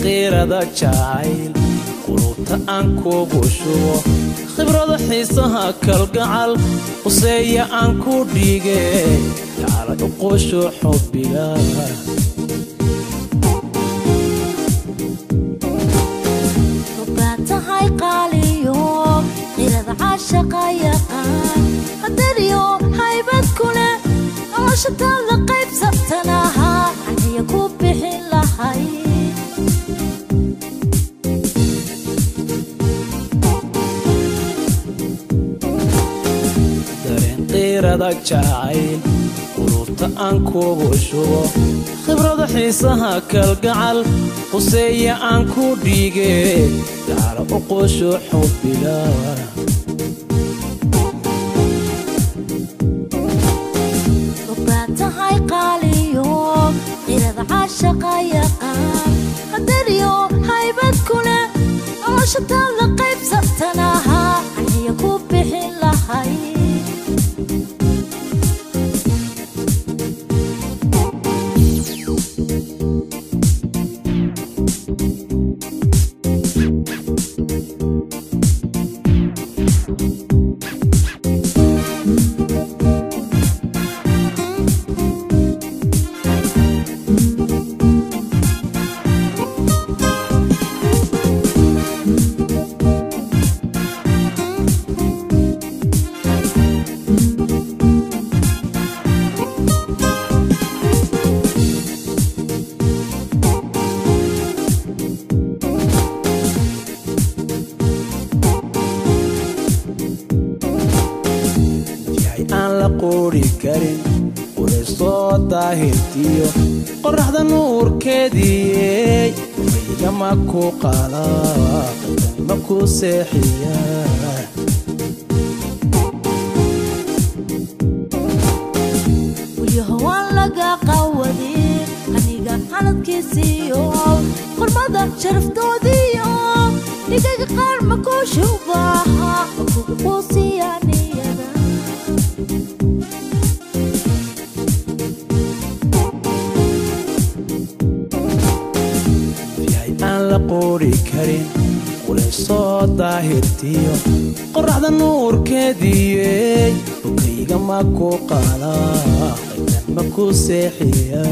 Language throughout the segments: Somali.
qiirada jacayl qulubta aan kugu shubo khibrada xiisaha kalgacal quseeya aan ku dhiige jacala uqusho xubbiga ogaa tahay qaaliyo qirada caashaqa yaqaan hadariyo haybad ku leh nolosha taada qaybsatanaha aniya ku bixin lahay dareen qiirada jacayl qulubta aan kugu shubo khibrada xiisaha kalgacal quseeya aan ku dhiige jacala uqusho xubbiga ogaa tahay qaaliyo qirada caashaqa yaqaan hadariyo haybad ku leh nolosha taada qaybsatanaha aniya ku bixin lahay yahay aan la qoori karin quraysoo daahirtiyo qorraxda nuurkeediiyey maygama ku qaala ma ku seexiya weliyaho waan laga qawadin aniga xaladkiisiyo qormada sharaftoodiyo dhigaga qaar ma ku shubaha kugu quusiya niyada yahay aan la qoori karin quraysoo daahirtiyo qorraxda nuurkeediiyey bukayga ma ku qaala ma ku seexiya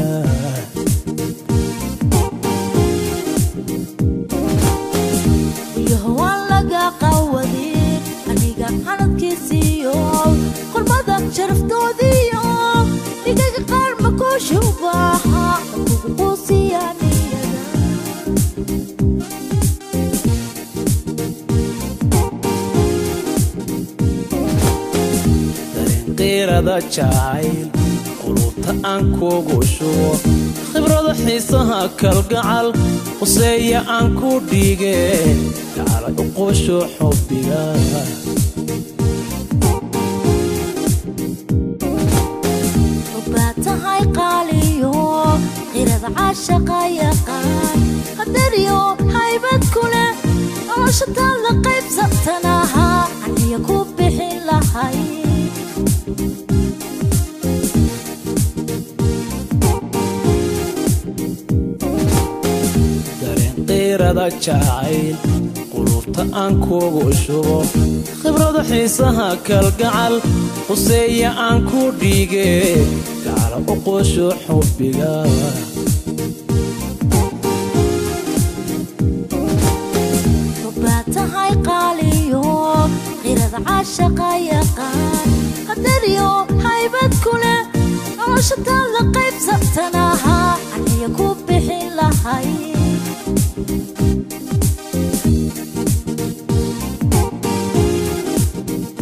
weliyaho waan laga qawadin aniga xaladkiisiyo qormada sharaftoodiyo dhigaga qaar ma ku shubaha kugu quusiya niyada dareen qiirada jacayl qulubta aan kugu shubo khibrada xiisaha kalgacal quseeya aan ku dhiige jacala uqusho xubbiga ogaa tahay qaaliyo qirada caashaqa yaqaan hadariyo haybad ku leh nolosha taada qaybsatanaha aniya ku bixin lahay dareen qiirada jacayl qulubta aan kugu shubo khibrada xiisaha kalgacal quseeya aan ku dhiige jacala uqusho xubbiga ogaa tahay qaaliyo qirada caashaqa yaqaan hadariyo haybad ku leh nolosha taada